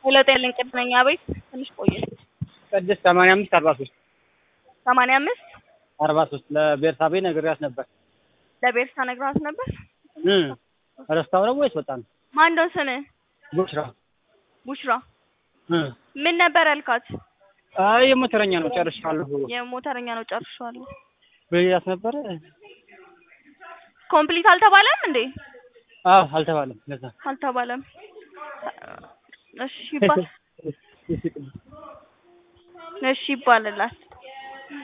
ሄሎ ጤልኝ ቅድመኛ ቤት ትንሽ ቆየ ቅድስት ሰማንያ አምስት አርባ ሶስት ሰማንያ አምስት አርባ ሶስት ለቤርሳቤ ነግሬያት ነበር። ለቤርሳ ነግራት ነበር። እም ረስታው ነው ወይስ ወጣ ነው? ማን ነው ስምህ? ቡሽራ ቡሽራ እ ምን ነበር ያልካት? አይ የሞተረኛ ነው ጨርሻለሁ የሞተረኛ ነው ጨርሻለሁ። ብያት ነበር። ኮምፕሊት አልተባለም እንዴ? አዎ አልተባለም። ለዛ አልተባለም። እሺ ይባል እሺ ይባልላት።